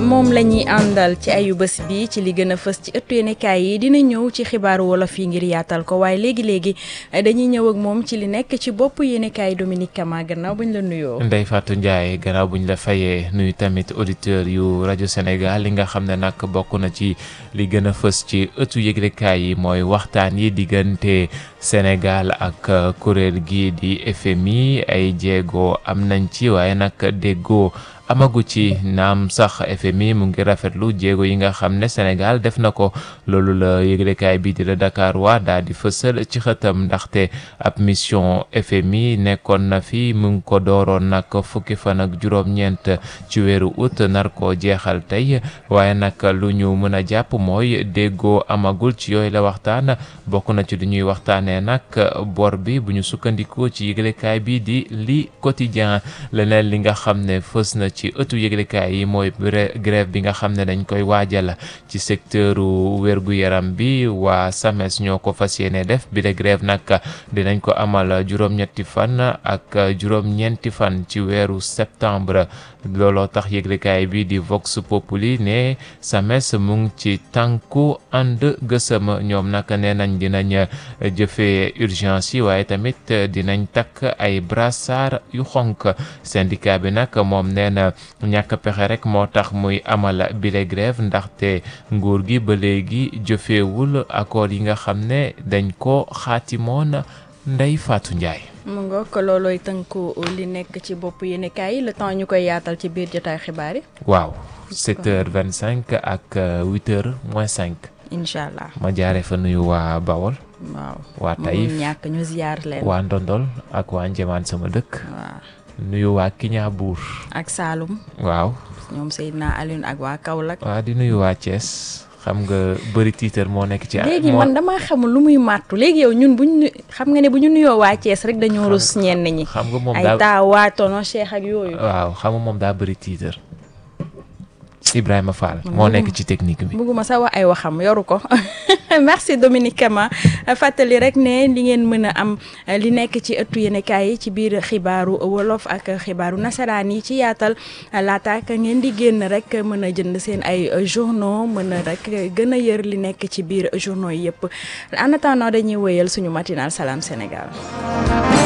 moom la ñuy àndal ci ayu bés bi ci li gën a fës ci ëttu yéenekaay yi dina ñëw ci xibaaru wolof yi ngir yaatal ko waaye léegi léegi dañuy ñëw ak moom ci li nekk ci bopp yéenekaay Dominique Kama gannaaw buñ la nuyoo. Ndeye Fatou Ndiaye gannaaw buñ la fayee nuyu tamit auditeur yu rajo Sénégal li nga xam ne nag bokk na ci li gën a fës ci ëttu yëglekaay yi mooy waxtaan yi diggante Sénégal ak kuréel gi di FMI ay jéego am nañ ci waaye nag déggoo. amagu ci naam sax FMI mu ngi rafetlu jéego yi nga xam ne Sénégal def na ko loolu la yëglekaay bii di la Dakar waa daal di fësal ci xëtam ndaxte ab mission FMI nekkoon na fi mu ngi ko dooroon nag fukki fan ak juróom-ñeent ci weeru août nar koo jeexal tey waaye nag lu ñu mën a jàpp mooy déggoo amagul ci yooyu la waxtaan bokk na ci lu ñuy waxtaanee nag bor bi bu ñu sukkandikoo ci yëglekaay bi di li quotidien leneen li nga xam ne fës na ci ëttu yëglekaay yi mooy grève bi nga xam ne dañ koy waajal ci secteuru wér-gu-yaram bi waa SAMES ñoo ko fas yéene def bi de grève nag dinañ ko amal juróom-ñetti fan ak juróom-ñeenti fan ci weeru septembre looloo tax yëglekaay bi di Vox Populi ne SAMES mu ngi ci tànku ànd gësëm ñoom nag nee nañ dinañ jëfee urgence yi waaye tamit dinañ takk ay brassard yu xonk syndicat bi nag moom nee na ñàkk pexe rek moo tax muy amal bile grève ndaxte nguur gi ba léegi jëfeewul accord yi nga xam ne dañ ko xaatimoon Ndeye Fatou Ndiaye. mu nga ko loolooy tënku li nekk ci bopp yéenekaay yi le temps ñu koy yaatal ci biir jotaay xibaar yi. waaw 7h25 ak 8h moins 5. incha allah ma jaaree fa nuyu waa Bawol. waaw waa Taïf ñàkk ñu ziar leen. waa Ndondol ak waa Njëmaan sama dëkk. waaw. nuyu waa Kiña Buur. ak Saalum. waaw. ñoom Seydina Alioune ak waa Kaolack. waa di nuyu waa Thiès xam nga bëri tiitar moo nekk ci. léegi man damaa xamul lu muy màttu léegi yow ñun bu ñu xam nga ne bu ñu nuyoo waa Thiès rek dañoo rus ñenn ñi. xam nga moom ay daa taa waa tono Cheikh ak yooyu. waaw xam nga moom daa bëri tiitar. Ibrahima Fall moo nekk ci technique bi. bëgguma sax wax ay waxam yoru ko merci Dominique Kama fàttali rek ne li ngeen mën a am li nekk ci ëttu yéenekaay yi ci biir xibaaru wolof ak xibaaru nasaraan yi ci yaatal laata ak ngeen di génn rek mën a jënd seen ay journaux mën a rek gën a yër li nekk ci biir journaux yi yëpp en attendant dañuy wéyal suñu matinal Salam Sénégal.